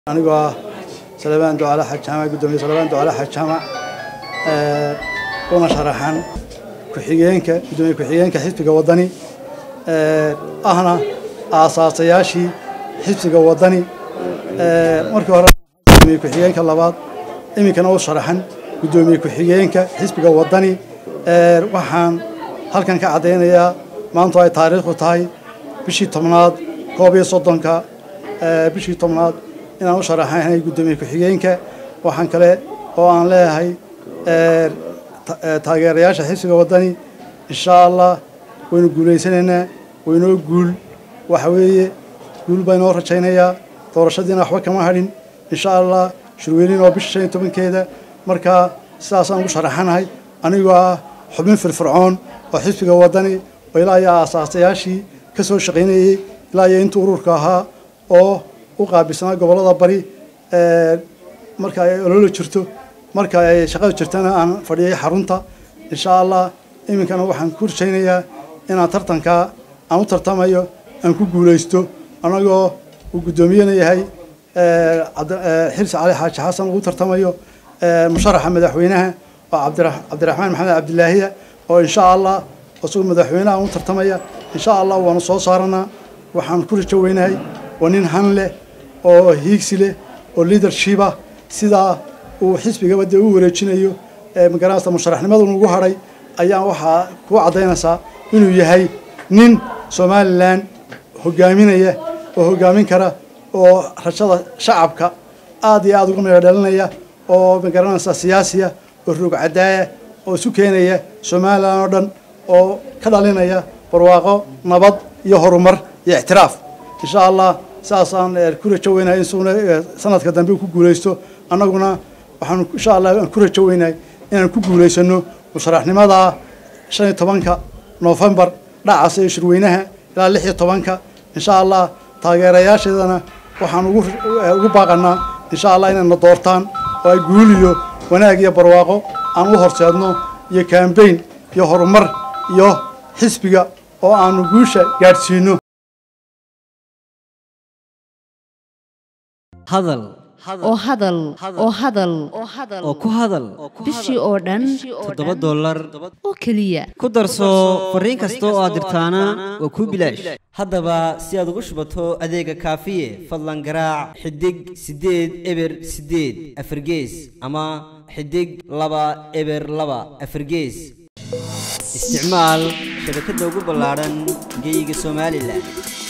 anigoo ah salebaan ducale xaj jaamac guddoomiye salebaan ducale xaj jaamac una sharaxan ku-xigeenka guddoomiye ku-xigeenka xisbiga waddani ahna aasaasayaashii xisbiga waddani markii hore guddoomiye ku-xigeenka labaad iminkana u sharaxan guddoomiye ku-xigeenka xisbiga waddani waxaan halkan ka caddaynayaa maantu ay taariikhdu tahay bishii tobnaad koob iyo soddonka bishii tobnaad inaan u sharaxaynay guddoomiye ku-xigeenka waxaan kale oo aan leeyahay taageerayaasha xisbiga waddani insha allah waynu guulaysanaynaa waynoo guul waxa weeye guul baa inoo rajaynayaa doorashadiina waxba kama hadhin insha allah shirweynin oo bisha shan iyo tobankeeda markaa sidaasaan ugu sharaxanahay anigoo ah xubin firfircoon oo xisbiga waddani oo ilaa iyo aasaasayaashii ka soo shaqaynayey ilaa iyo inta ururka ahaa oo u qaabilsanaa gobollada bari marka ay ololo jirto marka ay shaqada jirtana aan fadhiyay xarunta insha allah iminkana waxaan ku rajaynayaa inaan tartankaa aan u tartamayo aan ku guulaysto annagoo uu guddoomiyena yahay xilsi cali xaaji xasan ugu tartamayo musharaxa madaxweynaha oo cabdiraxmaan maxamed cabdilaahiya oo insha allah isagoo madaxweynaha u tartamaya insha allah waanu soo saaranaa waxaan ku rajo weynahay waa nin han leh oo hiigsi leh oo leadershipa sidaa uu xisbigaba dee u wareejinayo magaranaysa musharaxnimadu ugu hadhay ayaa waxaa ku caddaynaysaa inuu yahay nin somalilan hogaaminaya oo hogaamin kara oo rajada shacabka aad iyo aad uga meelo dhalinaya oo magaranaysa siyaasiya oo roog cadaaya oo isu keenaya somalilan oo dhan oo ka dhalinaya barwaaqo nabad iyo horumar iyo ictiraaf insha allah saasaan ku rajo weynahay in sugna sanadka dambe ku guulaysto annaguna waxaan insha allah aan ku rajo weynahay inaan ku guulaysano musharaxnimada shan iyo tobanka noofembar dhacasa iyo shirweynaha ilaa lix iyo tobanka insha allah taageerayaasheedana waxaan ugu ugu baaqanaa insha allah inayna doortaan oo ay guuliyo wanaag iyo barwaaqo aan u horseedno iyo kambayn iyo horumar iyo xisbiga oo aanu guusha gaadhsiino hadal oo hadal oo hadal oo ku hadal bishii oo dhan toddoba dollar oo keliya ku darso fariin kasta oo aad dirtaana waa kuu bilaash haddaba si aad ugu shubato adeega kaafiye fadlan garaac xidig siddeed eber siddeed afargees ama xidig laba eber laba afargees isticmaal shabakadda ugu ballaadhan geyga somalilan